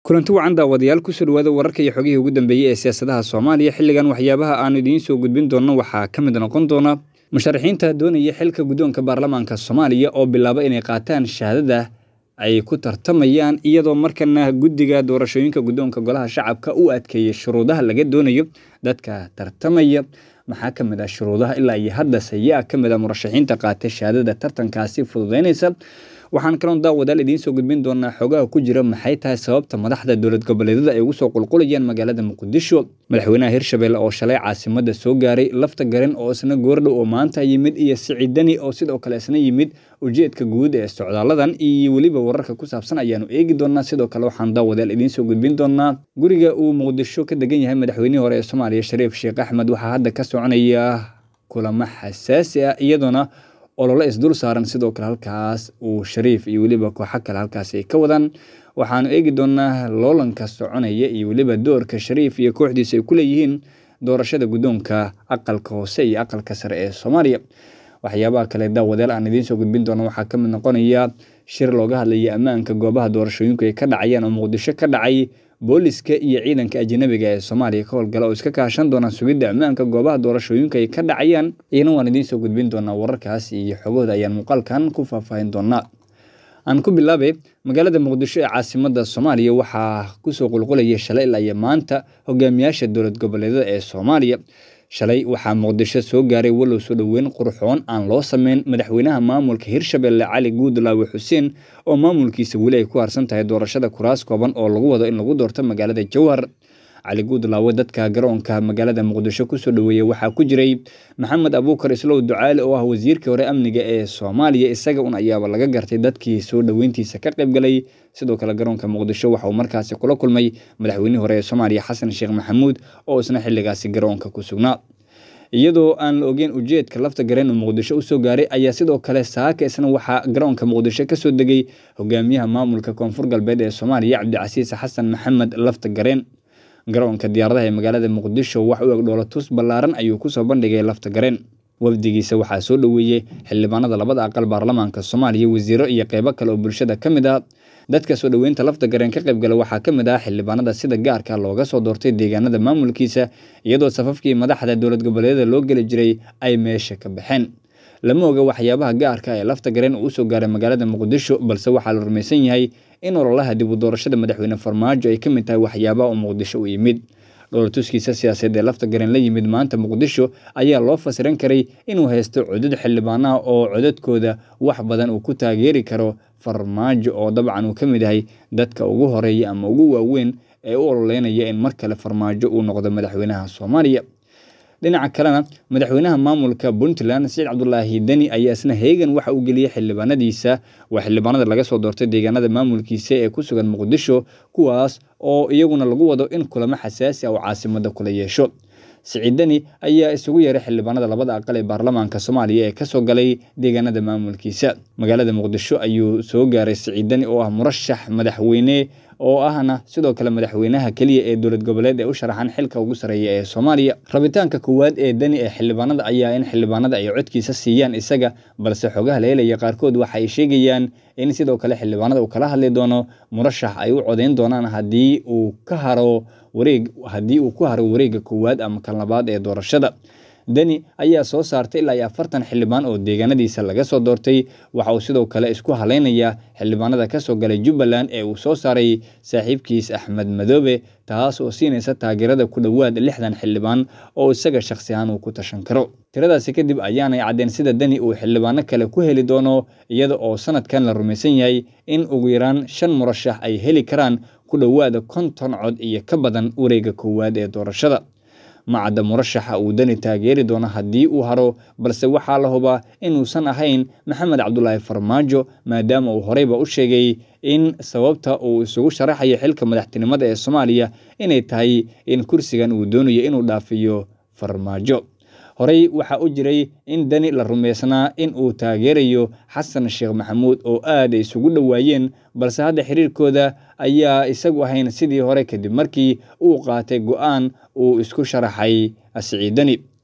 kulanti wacan daawadayaal kusoo dhawaada wararka iyo xogihii ugu dambeeyey ee siyaasadaha soomaaliya xilligan waxyaabaha aanu idiin soo gudbin doonno waxaa ka mid noqon doona musharaxiinta doonaya xilka guddoonka baarlamaanka soomaaliya oo bilaaba inay qaataan shahaadada ay ku tartamayaan iyadoo markana guddiga doorashooyinka guddoonka golaha shacabka u adkeeyay shuruudaha laga doonayo dadka tartamaya maxaa ka mid ah shuruudaha ilaa iyo haddase yaa ka mid ah murashaxiinta qaatay shahaadada tartankaasi fududeynaysa waxaan kaloon daawadaal idiin soo gudbin doonaa xogaha ku jira maxay tahay sababta madaxda dowlad goboleedyada ay ugu soo qulqulayaan magaalada muqdisho madaxweynaha hirshabelle oo shalay caasimada soo gaaray lafta garan oo isna goordhow oo maanta yimid iyo siciidani oo sidoo kale isna yimid ujeedka guud ee socdaaladan iyo weliba wararka ku saabsan ayaanu eegi doonaa sidoo kale waxaan daawadaal idiin soo gudbin doonaa guriga uu muqdisho ka degan yahay madaxweynihii hore ee soomaaliya shariif sheekh axmed waxaa hadda ka soconaya kulamo xasaasi ah iyadoona olole isdul saaran sidoo kale halkaas uu shariif iyo weliba kooxo kale halkaas ay ka wadaan waxaanu eegi doonaa loolanka soconaya iyo weliba doorka shariif iyo kooxdiisa ay ku leeyihiin doorashada guddoonka aqalka hoose iyo aqalka sare ee soomaaliya waxyaabaha kale daawadaal aan idiin soo gudbin doono waxaa ka mid noqonaya shir looga hadlaya ammaanka goobaha doorashooyinku ay ka dhacayaan oo muqdisho ka dhacay booliska iyo ciidanka ajanabiga ee soomaaliya ka howlgala oo iska kaashan doonaan sugidda ammaanka goobaha doorashooyinka ay ka dhacayaan iyana waan idiin soo gudbin doonaa wararkaas iyo xogahooda ayaan muuqaalkan ku faahfaahin doonaa aan ku bilaabay magaalada muqdisho ee caasimada soomaaliya waxaa kusoo qulqulaya shalay ilaa iyo maanta hogaamiyaasha dowlad goboleedyada ee soomaaliya shalay waxaa muqdisho soo gaaray walow soo dhoweyn qurxoon aan loo sameyn madaxweynaha maamulka hirshabelle cali guudlaawe xuseen oo maamulkiisa weli ay ku harsan tahay doorashada kuraas kooban oo lagu wado in lagu doorto magaalada jowhar cali guudlaawe dadka garoonka magaalada muqdisho kusoo dhoweeyey waxaa ku jiray maxamed abuukar islow ducaale oo ah wasiirkii hore amniga ee soomaaliya isaga un ayaaba laga gartay dadkii soo dhoweyntiisa ka qayb galay sidoo kale garoonka muqdisho waxa uu markaasi kula kulmay madaxweynihii hore ee soomaaliya xasan sheekh maxamuud oo isna xilligaasi garoonka ku sugnaa iyadoo aan la ogeyn ujeedka lafta gareen uu muqdisho usoo gaaray ayaa sidoo kale saaka isna waxaa garoonka muqdisho kasoo degay hogaamiyaha maamulka koonfur galbeed ee soomaaliya cabdicasiis xasan maxamed lafta gareen garoonka diyaaradaha ee magaalada muqdisho wax u eg dhoolatus ballaaran ayuu kusoo bandhigay lafta gareen wafdigiisa waxaa soo dhoweeyey xildhibaanada labada aqal baarlamaanka soomaaliya wasiiro iyo qeybo kale oo bulshada ka mid ah dadka soo dhoweynta lafta gareen ka qaybgala waxaa ka mid ah xildhibaanada sida gaarka looga soo doortay deegaanada maamulkiisa iyadoo safafkii madaxda dowlad goboleedyada loo geli jiray ay meesha ka baxeen lama oga waxyaabaha gaarka ee lafta gareen uu usoo gaaray magaalada muqdisho balse waxaa la rumaysan yahay in ololaha dib u doorashada madaxweyne farmaajo ay ka mid tahay waxyaabaha uu muqdisho u yimid dhoolatuskiisa siyaasadeed ee lafta gareen la yimid maanta muqdisho ayaa loo fasiran karay inuu haysto codad xildhibaanaha oo codadkooda wax badan uu ku taageeri karo farmaajo oo dabcan uu ka mid yahay dadka ugu horeeya ama ugu waaweyn ee u ololeynaya in mar kale farmaajo uu noqdo madaxweynaha soomaaliya dhinaca kalena madaxweynaha maamulka puntland saciid cabdulaahi deni ayaa isna heegan waxa uu geliyey xildhibaanadiisa waa xildhibaanada laga soo doortay deegaanada maamulkiisa ee ku sugan muqdisho kuwaas oo iyaguna lagu wado in kulamo xasaasi ah oo caasimada kula yeesho siciid deni ayaa isugu yeeray xildhibaanada labada aqal ee baarlamaanka soomaaliya ee kasoo galay deegaanada maamulkiisa magaalada muqdisho ayuu soo gaaray siciid deni oo ah murashax madaxweyne oo ahna sidoo kale madaxweynaha keliya ee dowlad goboleed ee u sharaxan xilka ugu sareeya ee soomaaliya rabitaanka koowaad ee deni ee xildhibaanada ayaa in xildhibaanada ay codkiisa siiyaan isaga balse xogaha la helaya qaarkood waxa ay sheegayaan in sidoo kale xildhibaanada uu kala hadli doono murashax ay u codeyn doonaan haddii uu ka haro wareeg haddii uu ku haro wareegga koowaad ama kan labaad ee doorashada deni ayaa soo saartay ilaa iyo afartan xildhibaan oo deegaanadiisa laga soo doortay waxa uu sidoo kale isku haleynayaa xildhibaanada kasoo galay jubbaland ee uu soo saaray saaxiibkiis axmed madoobe taas oo siinaysa taageerada ku dhowaad lixdan xildhibaan oo isaga shakhsi ahaan uu ku tashan karo tiradaasi kadib ayaanay caddeen sida deni uu xildhibaano kale ku heli doono iyada oo sanadkan la rumaysan yahay in ugu yaraan shan murashax ay heli karaan ku dhowaada konton cod iyo ka badan wareegga koowaad ee doorashada macadda murashaxa uu deni taageeri doono haddii uu haro balse waxaa la hubaa inuusan ahayn maxamed cabdulaahi farmaajo maadaama uu horeyba u sheegay in sababta uu isugu sharaxayo xilka madaxtinimada ee soomaaliya inay tahay in kursigan uu doonayo inuu dhaafiyo farmaajo horey waxaa u jiray in deni la rumaysnaa in uu taageerayo xasan sheekh maxamuud oo aad ay isugu dhowaayeen balse hadda xiriirkooda ayaa isagu ahayn sidii hore kadib markii uu qaatay go-aan uu isku sharaxay siciid deni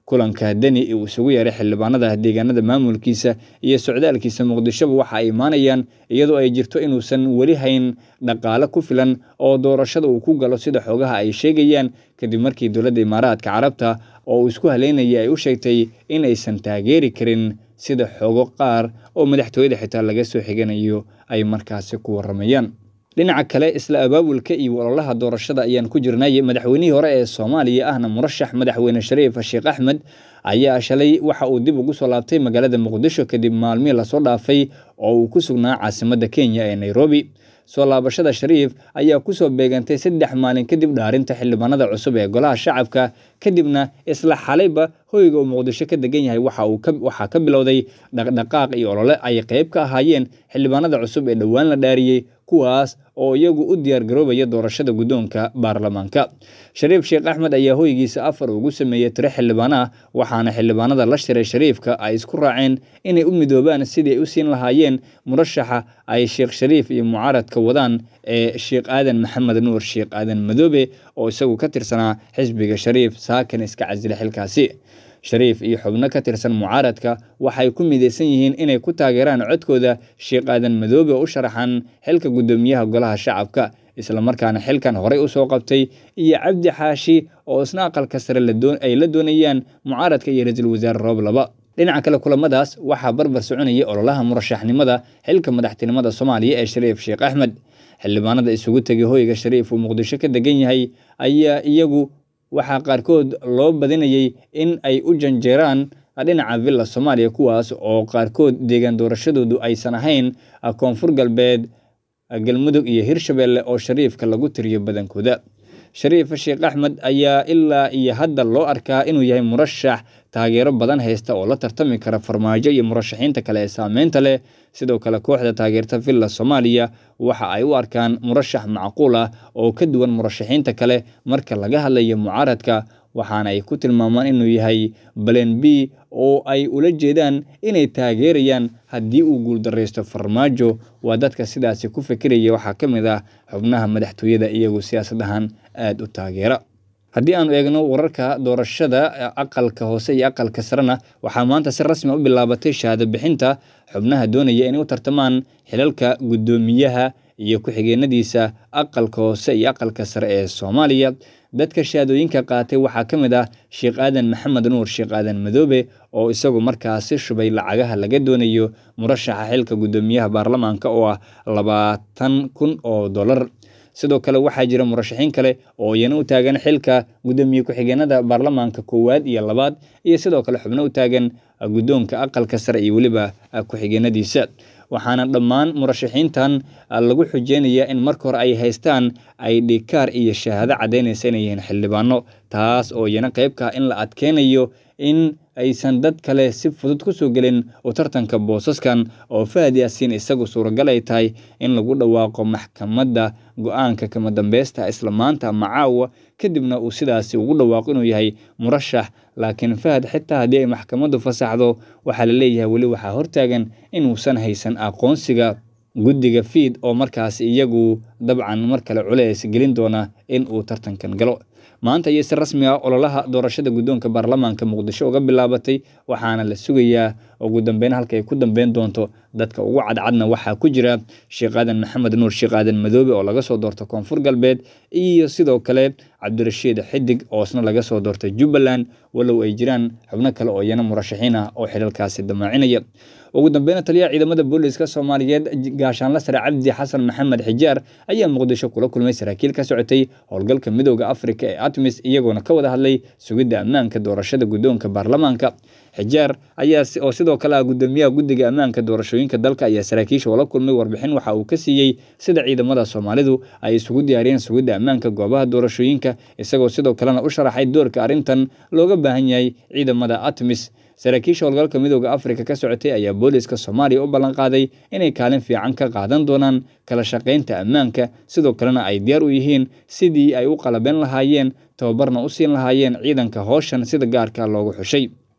kulanka deni uu isugu yeeray xildhibaanada deegaanada maamulkiisa iyo socdaalkiisa muqdishoba waxa ay imaanayaan iyadoo ay jirto inuusan weli hayn dhaqaale ku filan oo doorashada uu ku galo sida xoogaha ay sheegayaan kadib markii dowladda imaaraadka carabta oo uu isku haleynayay ay u sheegtay in aysan taageeri karin sida xoogo qaar oo madaxtooyada xitaa laga soo xiganayo ay markaasi ku waramayaan dhinaca kale isla abaabulka iyo ololaha doorashada ayaan ku jirnay madaxweynihii hore ee soomaaliya ahna murashax madaxweyne shariif sheekh axmed ayaa shalay waxa uu dib ugu soo laabtay magaalada muqdisho kadib maalmihii lasoo dhaafay oo uu ku sugnaa caasimadda kenya ee nairobi soo laabashada shariif ayaa kusoo beegantay saddex maalin kadib dhaarinta xildhibaanada cusub ee golaha shacabka kadibna isla xalayba hoyga uu muqdisho ka degan yahay waxaa ka bilowday dhaqdhaqaaq iyo olole ay qayb ka ahaayeen xildhibaanada cusub ee dhowaan la dhaariyey kuwaas oo iyagu u diyaargaroobaya doorashada guddoonka baarlamaanka shariif sheekh axmed ayaa hoygiisa afar ugu sameeyey tiro xildhibaan ah waxaana xildhibaanada la shiray shariifka ay isku raaceen inay u midoobaan sidii ay u siin lahaayeen murashaxa ay sheekh shariif iyo mucaaradka wadaan ee sheekh aadan maxamed nuur sheekh aadan madoobe oo isagu ka tirsanaa xisbiga shariif saakan iska casila xilkaasi shariif iyo xubno ka tirsan mucaaradka waxay ku midaysan yihiin inay ku taageeraan codkooda sheekh aadan madoobe oo u sharaxan xilka guddoomiyaha golaha shacabka islamarkaana xilkan horey usoo qabtay iyo cabdi xaashi oo isna aqalka sare ay la doonayaan mucaaradka iyo ra-iisul wasaare roob laba dhinaca kale kulamadaas waxaa barbar soconayay ololaha murashaxnimada xilka madaxtinimada soomaaliya ee shariif sheekh axmed xildhibaanada isugu tegay hoyga shariif uu muqdisho ka degan yahay ayaa iyagu waxaa qaarkood loo badinayay in ay u janjeeraan dhinaca villa soomaaliya kuwaas oo qaarkood deegaan doorashadoodu aysan ahayn koonfur galbeed galmudug iyo hirshabelle oo shariifka lagu tiriyo badankooda shariif sheekh axmed ayaa ilaa iyo hadda loo arkaa inuu yahay murashax taageero badan haysta oo la tartami kara farmaajo iyo murashaxiinta kale ee saameynta leh sidoo kale kooxda taageerta villa soomaaliya waxa ay u arkaan murashax macquul ah oo ka duwan murashaxiinta kale marka laga hadlayo mucaaradka waxaana ay ku tilmaamaan inuu yahay balen b oo ay ula jeedaan inay taageerayaan haddii uu guuldaraysto farmaajo waa dadka sidaasi ku fikiraya waxaa ka mid ah xubnaha madaxtooyada iyagu siyaasad ahaan aada u taageera haddii aanu eegno wararka doorashada aqalka hoose iyo aqalka sarena waxaa maanta si rasmi u bilaabatay shahaado bixinta xubnaha doonaya inay u tartamaan xilalka guddoomiyaha iyo ku-xigeenadiisa aqalka hoose iyo aqalka sare ee soomaaliya dadka shahaadooyinka qaatay waxaa ka mid ah sheekh aadan maxamed nuur sheekh aadan madoobe oo isagu markaasi shubay lacagaha laga doonayo murashaxa xilka guddoomiyaha baarlamaanka oo ah labaatan kun oo dollar sidoo kale waxaa jira murashaxiin kale oo iyana u taagan xilka guddoomiye ku-xigeenada baarlamaanka koowaad iyo labaad iyo sidoo kale xubno u taagan guddoonka aqalka sare iyo weliba ku-xigeenadiisa waxaana dhammaan murashaxiintan lagu xujeynayaa in marka hore ay haystaan ay dhikaar iyo shahaado caddaynaysa inay yihiin xildhibaano taas oo iyana qaybka in la adkeynayo in aysan dad kale si fudud ku soo gelin u tartanka boosaskan oo fahad yaasiin isagu suuragal ay tahay in lagu dhawaaqo maxkamadda go-aanka kama dambeysta isla maanta ama caawa kadibna uu sidaasi ugu dhawaaqo inuu yahay murashax laakiin fahad xitaa haddii ay maxkamaddu fasaxdo waxaa la leeyahay weli waxaa hortaagan inuusan haysan aqoonsiga guddiga fiid oo markaas iyagu dabcan mar kale culeys gelin doona in uu tartankan galo maanta iyo si rasmi ah ololaha doorashada guddoonka baarlamaanka muqdisho uga bilaabatay waxaana la sugayaa ugu dambeyn halka ay ku dambeyn doonto dadka ugu cadcadna waxaa ku jira sheekh aadan maxamed nuur sheekh aadan madoobe oo laga soo doorta koonfur galbeed iyo sidoo kale cabdirashiid xidig oo isna laga soo doortay jubbaland walow ay jiraan xubno kale oo iyana murashaxiin ah oo xilalkaasi damaacinaya ugu dambeyna taliyaha ciidamada booliska soomaaliyeed gaashaanla sare cabdi xasan maxamed xijaar ayaa muqdisho kula kulmay saraakiil ka socotay howlgalka midooda afrika ee atmis iyagoona ka wada hadlay sugidda ammaanka doorashada guddoonka baarlamaanka xijaar ayaa oo sidoo kale ah guddoomiyaha guddiga ammaanka doorashooyinka dalka ayaa saraakiisha oola kulmay warbixin waxa uu ka siiyey sida ciidamada soomaalidu ay isugu diyaariyeen sugidda ammaanka goobaha doorashooyinka isagoo sidoo kalena u sharaxay doorka arrintan looga baahan yahay ciidamada atmis saraakiisha howlgalka midooda afrika ka socotay ayaa booliska soomaaliya u ballanqaaday inay kaalin fiican ka qaadan doonaan kala shaqaynta ammaanka sidoo kalena ay diyaar u yihiin sidii ay u qalabeyn lahaayeen tababarna u siin lahaayeen ciidanka howshan sida gaarka loogu xushay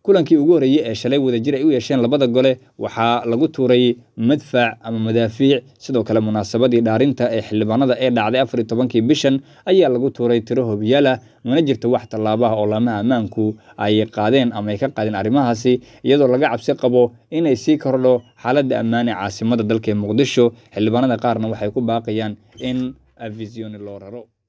kulankii ugu horreeyey ee shalay wadajir ay u yeesheen labada gole waxaa lagu tuuray madfac ama madaafiic sidoo kale munaasabadii dhaarinta ee xildhibaanada ee dhacday afar iyo tobankii bishan ayaa lagu tuuray tiro hobiyaala mana jirto wax tallaabaha oo laamaha ammaanku ay qaadeen ama ay ka qaadeen arrimahaasi iyadoo laga cabsi qabo inay sii kordho xaaladda ammaan ee caasimada dalka ee muqdisho xildhibaanada qaarna waxay ku baaqayaan in avisioni loo raro